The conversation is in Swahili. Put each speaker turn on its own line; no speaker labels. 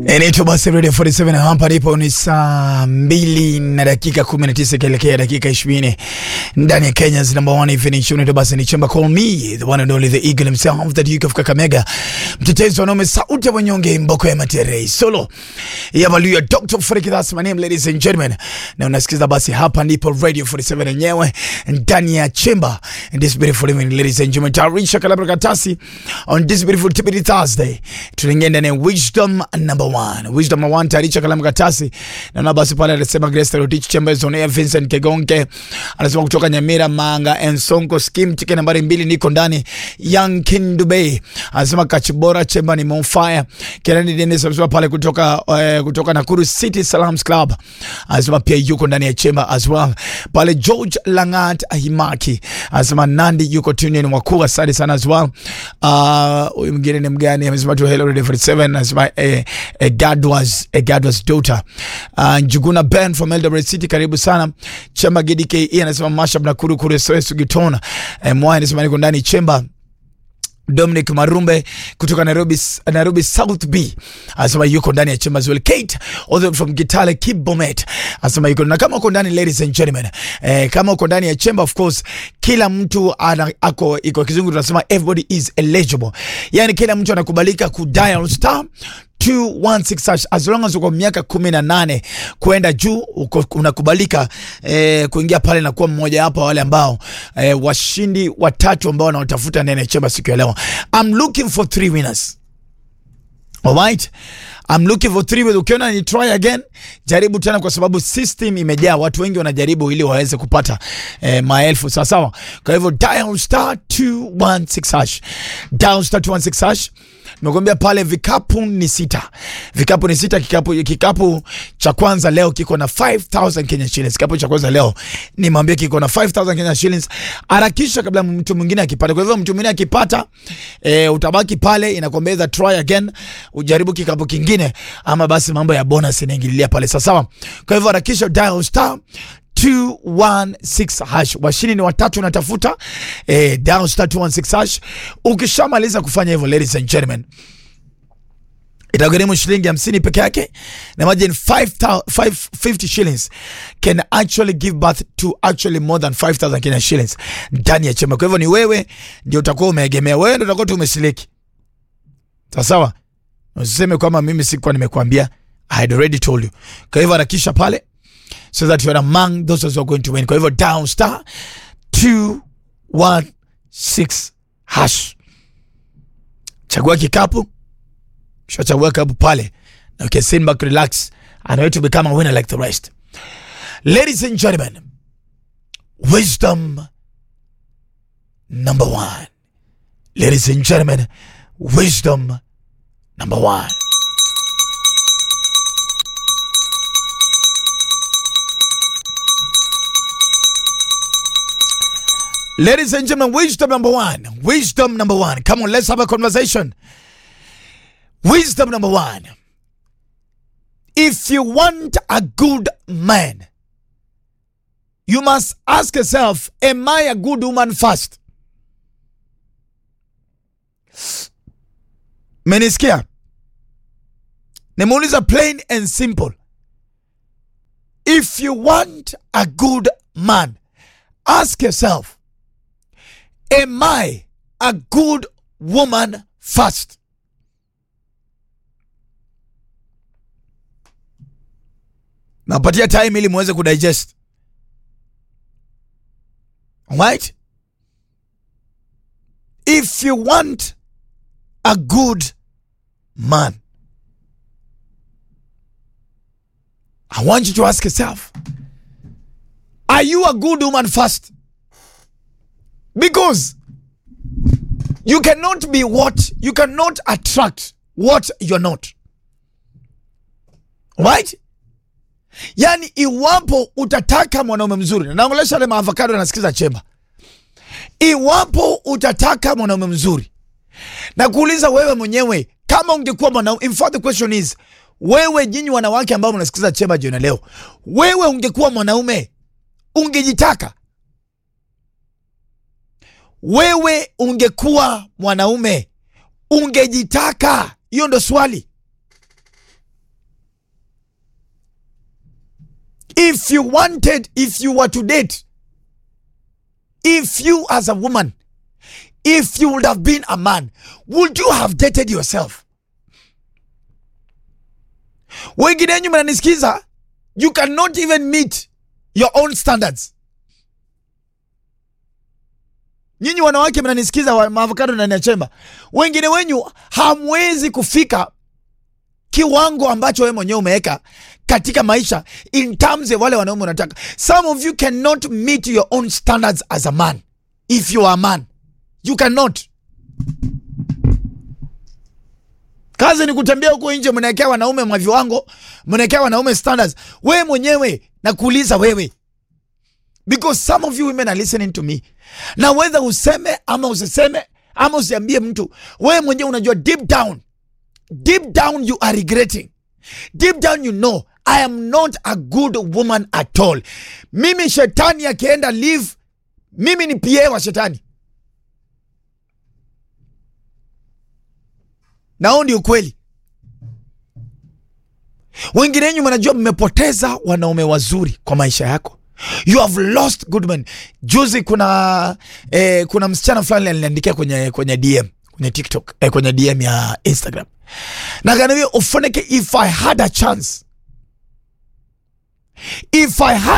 Inaitwa basi Radio 47 na hapa ndipo ni saa mbili na dakika 19 ikielekea dakika 20 ndani ya Kenya's number one evening show. Inaitwa basi ni Chemba Call Me, the one and only the eagle himself, the Duke of Kakamega, mtetezi wa wanaume, sauti ya wanyonge, mboko ya matere solo ya Valuya, Dr. Freaky, that's my name ladies and gentlemen, na unasikiza basi hapa ndipo Radio 47 yenyewe ndani ya Chemba in this beautiful evening ladies and gentlemen, tarisha kalabra katasi on this beautiful Tibidi Thursday, tunaingia ndani ya wisdom number one. Wisdom number one, tarisha kalamu katasi. Naona basi pale anasema Grace Rotich Chambers on air, Vincent Kegonke anasema kutoka Nyamira Manga and Sonko scheme ticket nambari mbili niko ndani. Young King Dubai anasema Kachibora Chemba ni on fire. Kenani Dennis anasema pale kutoka uh, kutoka Nakuru City Salams Club anasema pia yuko ndani ya Chemba as well. Pale George Langat Ahimaki anasema Nandi yuko tune in wakuu, asante sana as well. Uh, huyu mwingine ni mgani amesema tu hello Radio 47 anasema eh, eh, God was a God was daughter. Uh, Njuguna Ben from Eldoret City, karibu sana. Chemba GDKE anasema Mashab na Kuru Kuru Soesu Gitona. Eh, Mwai anasema niko ndani Chemba. Dominic Marumbe kutoka Nairobi, Nairobi South B anasema yuko ndani ya chemba well. Kate all the way from Kitale Kibomet anasema yuko na kama uko ndani, ladies and gentlemen, eh, kama uko ndani ya chemba, of course kila mtu ana, ako iko kizungu tunasema everybody is eligible, yani kila mtu anakubalika ku dial star 216 hash as long as uko miaka kumi na nane kwenda juu uko, unakubalika eh, kuingia pale na kuwa mmoja wapo wale ambao eh, washindi watatu ambao wanaotafuta ndani ya chemba siku ya leo. I'm looking for three winners. Alright. I'm looking for three. Ukiona ni try again, jaribu tena, kwa sababu system imejaa, watu wengi wanajaribu ili waweze kupata eh, maelfu sawa sawa. Kwa hivyo dial star 216 hash, dial star 216 hash. Nimekwambia pale vikapu ni sita, vikapu ni sita. Kikapu, kikapu cha kwanza leo kiko na 5000 Kenya shillings. Kikapu cha kwanza leo nimwambia kiko na 5000 Kenya shillings. Harakisha kabla mtu mwingine akipata. Kwa hivyo mtu mwingine akipata, eh, utabaki pale, inakwambia try again, ujaribu kikapu kingine ama basi mambo ya bonus inaingililia pale sawa sawa. Kwa hivyo harakisha dial star 216 hash. Washini ni watatu natafuta eh, dial star 216 hash. Ukishamaliza kufanya hivyo, ladies and gentlemen, itagharimu shilingi hamsini peke yake, na imagine 550 shillings can actually give birth to actually more than 5000 Kenya shillings ndani ya chemba. Kwa hivyo ni wewe ndio utakuwa umeegemea, wewe ndio utakuwa tu umesiliki sawa sawa. Usiseme kwamba mimi sikuwa nimekuambia. I had already told you. Kwa hivyo harakisha pale so that you are among those who are going to win. Kwa hivyo down star 216 hash, chagua kikapu, kisha chagua kikapu pale na you can sit back, relax and wait to become a winner like the rest. Ladies and gentlemen, wisdom number one. Ladies and gentlemen, wisdom number one. Ladies and gentlemen, wisdom number one. Wisdom number one. Come on, let's have a conversation. Wisdom number one. If you want a good man, you must ask yourself, Am I a good woman first? Menisikia? Nimeuliza plain and simple. If you want a good man, ask yourself, Am I a good woman first? Napatia time ili muweze kudigest. Right? If you want a good man, I want you to ask yourself, are you a good woman first? Because you cannot be what you cannot attract what you're not. Right? Yani, iwapo utataka mwanaume mzuri, na naongelesha wale maavocado nasikiza chemba, iwapo utataka mwanaume mzuri, na kuuliza wewe mwenyewe kama ungekuwa mwanaume. In fact the question is, wewe nyinyi wanawake ambao mnasikiza chemba jioni leo, wewe ungekuwa mwanaume ungejitaka wewe ungekuwa mwanaume ungejitaka? Hiyo ndo swali. if you wanted if you were to date if you as a woman if you would have been a man would you have dated yourself wengine wenyu mnanisikiza you cannot even meet your own standards nyinyi wanawake mnanisikiza wa maavokado ndani ya chemba wengine wenyu hamwezi kufika kiwango ambacho wewe mwenyewe umeweka katika maisha in terms ya wale wanaume unataka some of you cannot meet your own standards as a man if you are a man you cannot kazi ni kutembea huko nje mnaekea wanaume mwa viwango mnaekea wanaume standards wewe mwenyewe na kuuliza wewe because some of you women are listening to me na whether useme ama usiseme ama usiambie mtu wewe mwenyewe unajua deep down deep down you are regretting deep down you know i am not a good woman at all mimi shetani akienda live mimi ni pa wa shetani na huu ndio ukweli wengine wenyu mnajua mmepoteza wanaume wazuri kwa maisha yako you have lost good men juzi kuna eh, kuna msichana fulani aliniandikia kwenye kwenye dm kwenye tiktok eh, kwenye dm ya instagram na kanambia ufoneke if i had a chance if i had